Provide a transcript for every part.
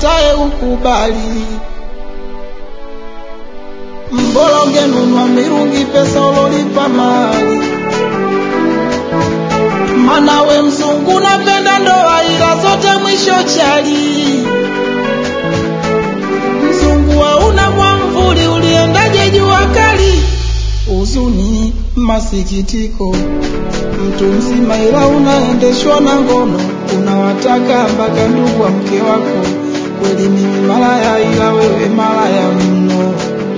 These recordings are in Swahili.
ukatae ukubali. Mbora ungenunua mirungi pesa ulolipa mali, mana we mzungu napenda ndoa ila zote mwisho chali. Mzungu hauna mwamvuli, uliendaje jua kali? Huzuni, masikitiko, mtu mzima ila unaendeshwa na ngono, unawataka mpaka ndugu wa mke wako. Kweli mimi malaya, ila wewe malaya mno.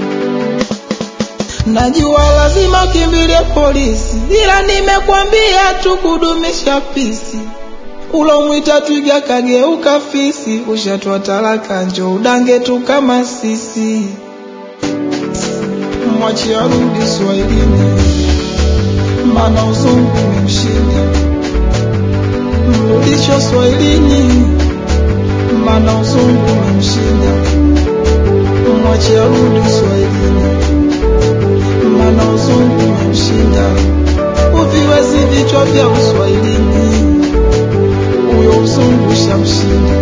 Najua lazima ukimbilie polisi, ila nimekwambia tu kudumisha pisi. Ulomwita twiga kageuka fisi, ushatwa talaka, njo udange tu kama sisi. Mwachi arudi Swahilini, mana uzungu umemshinda. Mrudisho Swahilini, mana uzungu umemshinda. Mwachi arudi Swahilini, mana uzungu umemshinda. Uviwezi vichwa vya Uswahilini, huyo uzungu shamshinda.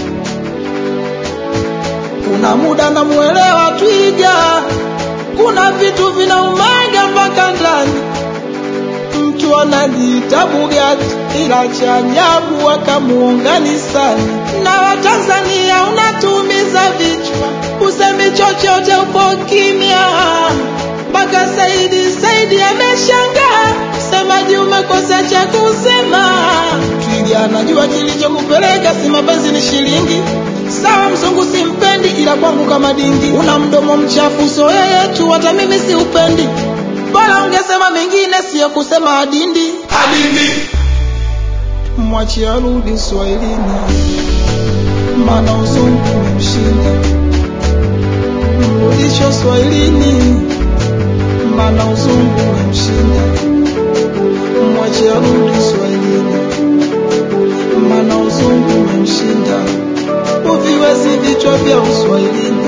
Kuna muda namuelewa twiga, kuna vitu vinaumaga mpaka ndani. Mtu anajiita Bugatti, ila cha ajabu wakamuunganisani na Watanzania. Unatumiza vichwa, usemi chochote, upo kimya mpaka Saidi Saidi ameshangaa, msemaji umekosa cha kusema. Twiga anajua kilichokupeleka, si mapenzi ni shilingi. Sawa, mzungu simpendi, ila kwangu kama dingi. Una mdomo mchafu, so yeye tu, hata mimi si upendi. Bora ungesema mengine, siyo kusema adindi. Adindi, Mwachi arudi Swahilini, mana uzungu umemshinda. Mrudisho Swahilini, mana uzungu umemshinda. Mwachi arudi Swahilini, mana uzungu umemshinda. Uviwezi vichwa vya Uswahilini,